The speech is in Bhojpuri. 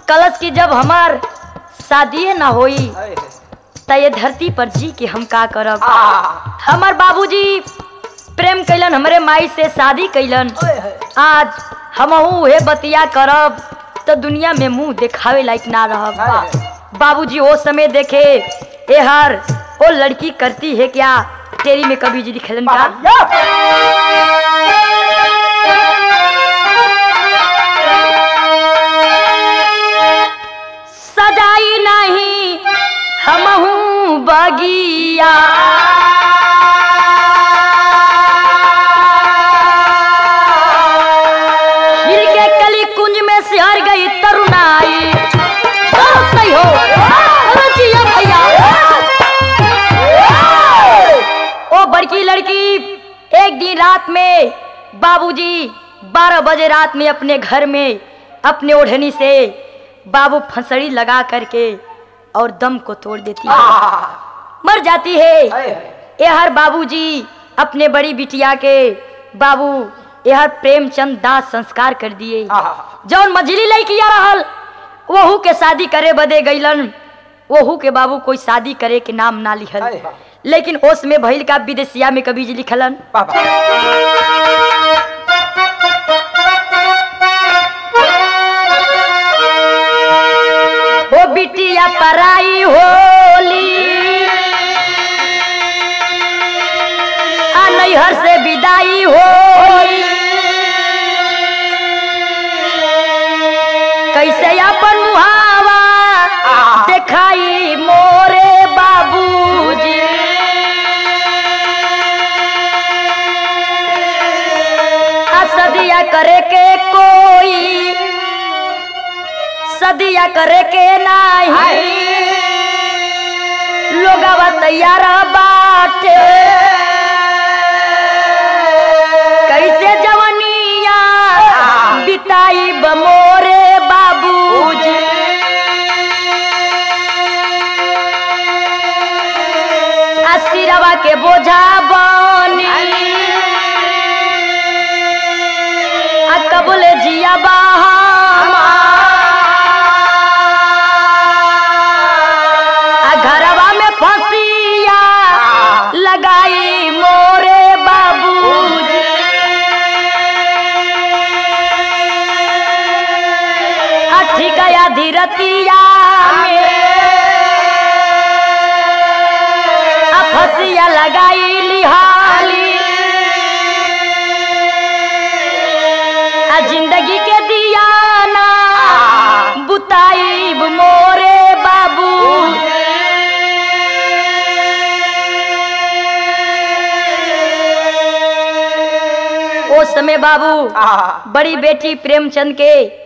कलश की जब हमार शादी ना होई त ये धरती पर जी के हम का करब हमार बाबूजी प्रेम कैलन हमरे माई से शादी कैलन आज हमहू उहे बतिया करब तो दुनिया में मुंह दिखावे लायक ना रहब बाबूजी वो समय देखे ए हर वो लड़की करती है क्या तेरी में कभी जी दिखलन का सजाई नहीं हमहू बगिया खिल के कली कुंज में सिहर गई तरुणाई बहुत सही हो अरे जिया भैया ओ बड़की लड़की एक दिन रात में बाबूजी बारह बजे रात में अपने घर में अपने ओढ़नी से बाबू फंसड़ी लगा करके और दम को तोड़ देती है मर जाती है यहर बाबूजी अपने बड़ी बिटिया के बाबू यहर प्रेमचंद दास संस्कार कर दिए जौन मझली लड़किया रहल वहू के शादी करे बदे गईलन वहू के बाबू कोई शादी करे के नाम ना लिखल लेकिन ओस में भइल का विदेशिया में कभी जी लिखलन हो बिटिया पराई होली आ नैहर से विदाई होली कैसे अपन मुहावा देखाई मोरे बाबूजी आ सदिया करे के कोई सदिया करे के नाही लोगवा तैयार बाटे कैसे जवनिया बिताई बमोरे बाबूजी आशीरवा के बोझा बनी आ कबूल जिया बहामा आ घरवा में फसिया लगाई मोरे बाबूजी अठी गया धीरतिया में आ फसिया लगाई लिहाली आ जिंदगी के दिया ना बुताई मोरे बाबू ओ समय बाबू बड़ी बेटी प्रेमचंद के